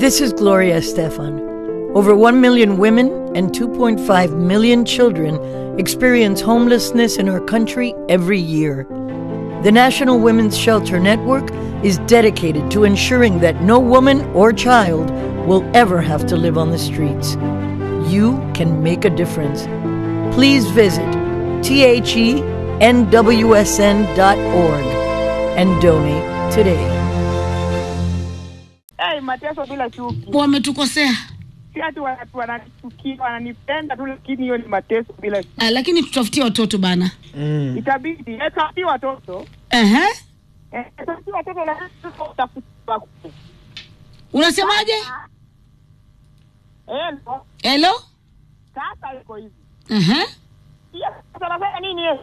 This is Gloria Stefan. Over 1 million women and 2.5 million children experience homelessness in our country every year. The National Women's Shelter Network is dedicated to ensuring that no woman or child will ever have to live on the streets. You can make a difference. Please visit thenwsn.org and donate today. Hey, mateso bila chuki, wametukosea si ati watu wananichukia, wananipenda tu, lakini hiyo ni mateso bila chuki. Ah, lakini tutafutie watoto bana Mm. Itabidi eh, tafutie watoto Ehe. eh, tafutie watoto, lakini sasa utafuta wakubwa. unasemaje Eh, ndo, helo sasa iko hivi Ehe. Pia sasa nafanya nini eh?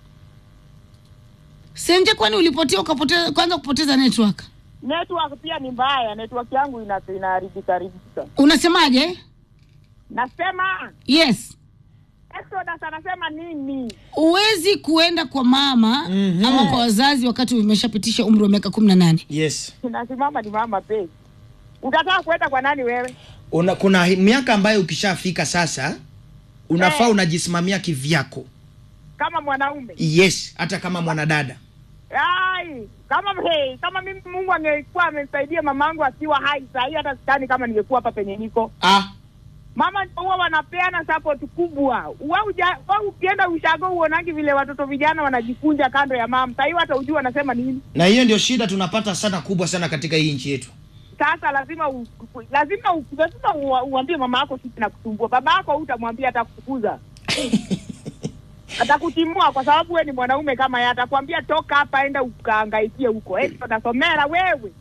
senje kwani ulipotea ukapoteza kwanza kupoteza network Network pia ni mbaya, network yangu ina- inaharibika haribika. unasemaje Nasema yes Exodus anasema nini? huwezi kuenda kwa mama Mhm. ama kwa wazazi wakati umeshapitisha umri wa miaka kumi na nane Yes. Nasimama ni mama pe. Utataka kwenda kwa nani wewe? Una, kuna hi- miaka ambayo ukishafika sasa unafaa Eh. unajisimamia kivyako. Kama mwanaume Yes, hata kama mwanadada. Ai, kama hey, kama mimi Mungu angekuwa amesaidia mamangu akiwa hai sahii, hata sidhani kama ningekuwa hapa penye niko. Ah, Mama ndio huwa wanapeana support kubwa. Wewe uja- wewe ukienda ushago uonangi vile watoto vijana wanajikunja kando ya mama. Sahii hata ujui wanasema nini. na hiyo ndio shida tunapata sana kubwa sana katika hii nchi yetu. Sasa lazima u, u- lazima u, lazima u, uambie mama yako sisi nakusumbua. Baba yako utamwambia atakufukuza. atakutimua kwa sababu wewe ni mwanaume kama yeye, atakwambia toka hapa, enda ukahangaikie huko. Eh, utasomera wewe.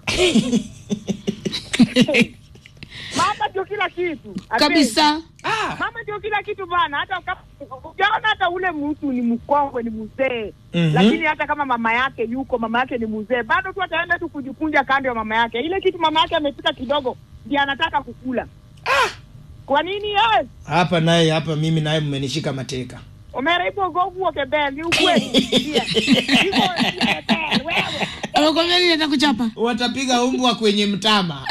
Mama ndio kila kitu kabisa Ah. Mama ndio kila kitu bana, hata kama ukiona hata ule mtu ni mkongwe, ni mzee Mhm. lakini hata kama mama yake yuko, mama yake ni mzee, bado tu ataenda tu kujikunja kando ya mama yake. Ile kitu mama yake amepika kidogo, ndiye anataka kukula. Kwa nini yes? Hapa naye hapa mimi naye mmenishika mateka. Omera ipo govu okebel, ni ukweli. Ndio. Ipo okebel, wewe. anakwambia nini atakuchapa Watapiga umbwa kwenye mtama.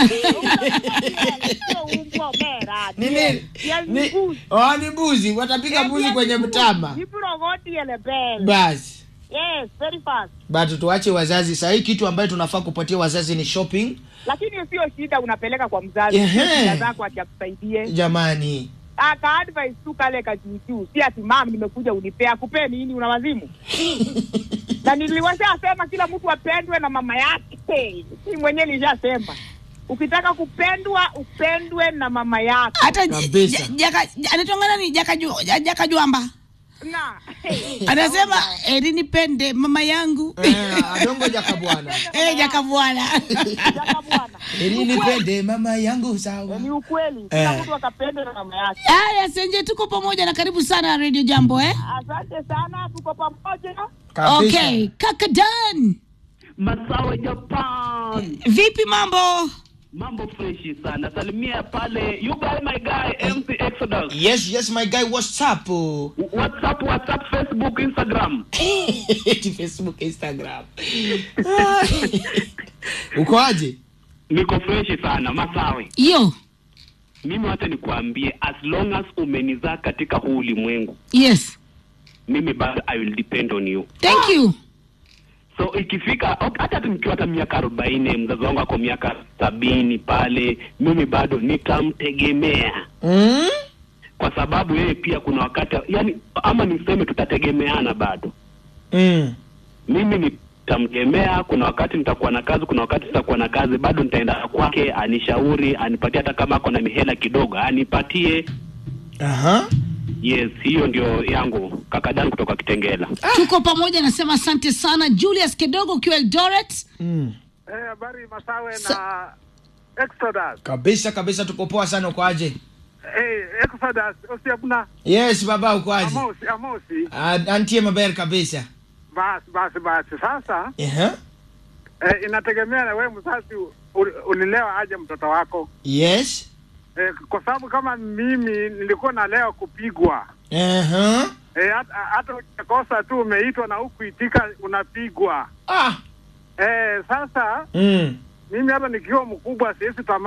Sio umbwa, Omera. Ni Ndio. nini? Yes, ni Ni- mbuzi. Oh, ni mbuzi. Watapiga mbuzi Yes, kwenye ni mtama. Jipurogoti ele bel. Basi. Yes, very fast. But tuache wazazi. Sasa hii kitu ambayo tunafaa kupatia wazazi ni shopping. Lakini hiyo sio shida, unapeleka kwa mzazi. Ehe. Shida zako ati akusaidie. Jamani. aka advice tu kale kajuujuu, si ati mam, nimekuja unipea kupee nini? Una wazimu? na niliwashasema kila mtu apendwe na mama yake, si mwenyewe nilishasema ukitaka kupendwa upendwe na mama yako hata Kabisa. anatongana ni jaka ju- ja- jaka juamba na anasema eri nipende mama yangu Eh, adongo jaka bwana. Eh, jaka bwana Jaka bwana, Ili nipende mama yangu sawa. ni ukweli, kila Eh. mtu akapendwe na mama yake. haya senje tuko pamoja na karibu sana radio jambo eh Asante sana, tuko pamoja. Kabisa. okay kaka dan Masawe Japan, vipi mambo mambo freshi sana. Salimia pale, you guy my guy MC Exodus. Yes, yes my guy, what's up? oh? WhatsApp, WhatsApp, Facebook, Instagram. Eti Facebook, Instagram. Ah. Uko aje? Niko freshi sana Masawe. yo Mimi wacha nikuambie, as long as umenizaa katika huu ulimwengu, yes mimi bado I will depend on you. thank you So ikifika ok, hata nikiwa hata miaka arobaini, mzazi wangu ako miaka sabini pale, mimi bado nitamtegemea Mm? kwa sababu yeye pia kuna wakati yani, ama niseme tutategemeana bado. Mm. mimi nitamkemea. Kuna wakati nitakuwa na kazi, kuna wakati sitakuwa na kazi, bado nitaenda kwake anishauri, anipatie hata kama ako na mihela kidogo anipatie. Aha. Yes, hiyo ndio yangu kaka Dan kutoka Kitengela. tuko pamoja nasema asante sana julius kidogo ukiwa eldoret Mm. Eh, habari Masawe Sa- na Exodus. Kabisa kabisa tuko poa sana uko aje? Eh, Exodus, usiabuna Yes baba uko aje? Amosi, Amosi. Ah, Antie maber kabisa. Basi basi basi. Sasa Aha. eh, inategemea na wewe mzazi u- u- ulilewa aje mtoto wako. Yes. Eh, kwa sababu kama mimi nilikuwa nalewa kupigwa. Aha. Eh, hata hata ukikosa tu umeitwa na hukuitika unapigwa. Ah. Eh, sasa Mm. mimi hata nikiwa mkubwa siwezi